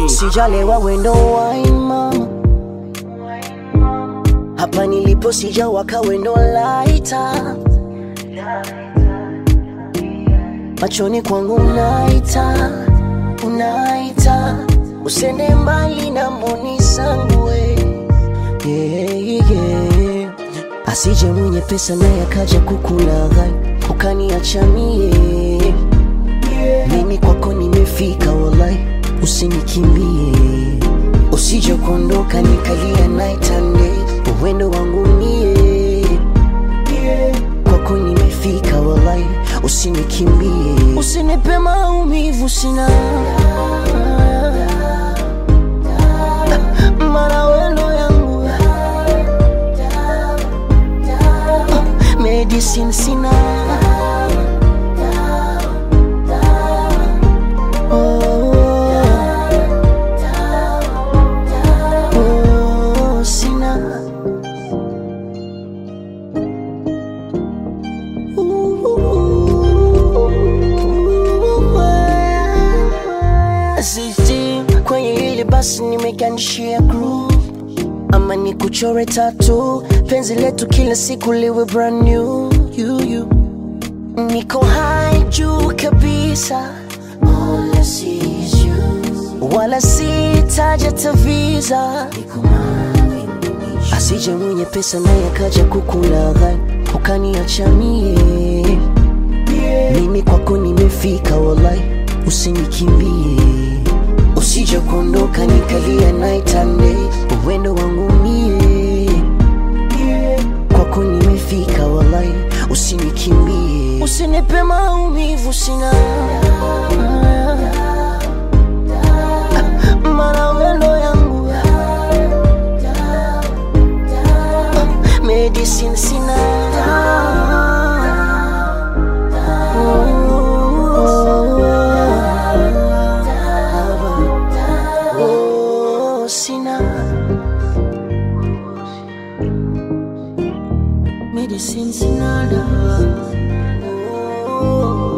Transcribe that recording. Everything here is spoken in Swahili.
sijalewa wendo wine mama hapa nilipo sijawaka wendo laita machoni kwangu unaita unaita usende mbali na moni zangu we yeah, yeah. asije mwenye pesa naye akaja kukulaghai ukaniacha mie mimi kwako nimefika walai usinikimbie usije kuondoka nikalia night and day uwendo wangu mie kwako nimefika walai usinikimbie usinipe maumivu sina mara wendo yangu medicine sina Oh, oh, sina Sisi kwenye hili basi nimegandishia groove ama ni kuchore tatu penzi letu kila siku liwe brand new you, you. niko high juu kabisa All I see is you. wala sitaja taviza asije mwenye pesa naye akaja kukulaghai ukaniacha mie mimi kwako nimefika walai usinikimbie usije kuondoka nikalia night and day uwendo wangu mie kwako nimefika walai usinikimbie usinipe maumivu sina mara wendo yangu medicine sina Oh, sina medicine sina dawa. Oh.